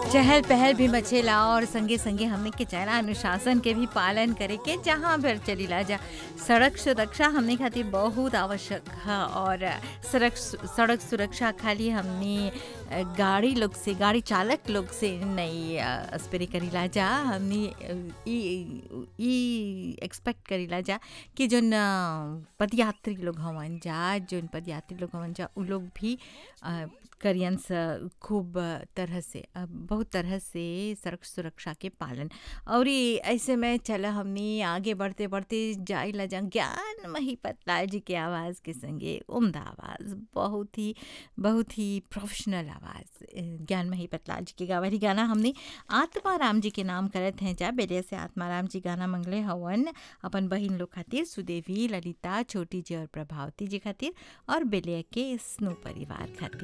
चहल पहल भी मचेला और संगे संगे हमने के चाहना अनुशासन के भी पालन करे के जहाँ भर चलीला जा सड़क सुरक्षा हमने खातिर बहुत आवश्यक है और सड़क सड़क सुरक्षा खाली हमने गाड़ी लोग से गाड़ी चालक लोग से नहीं स्प्रे करीला जा हमने ई एक्सपेक्ट करीला जा कि जोन पदयात्री लोग हवन जा जोन पदयात्री लोग हवन जा उ लोग भी करियन खूब तरह से बहुत तरह से सड़क सुरक्षा के पालन और ऐसे में चल हमने आगे बढ़ते बढ़ते जाई ला जा ज्ञान मही पतलाल जी के आवाज़ के संगे उम्दा आवाज़ बहुत ही बहुत ही प्रोफेशनल आवाज़ ज्ञान मही पतलाल जी के गावरी गाना हमने आत्माराम जी के नाम करत हैं जा बेले से आत्माराम जी गाना मंगले हवन अपन बहन लोग खातिर सुदेवी ललिता छोटी जी और प्रभावती जी खातिर और बेले के स्नो परिवार खातिर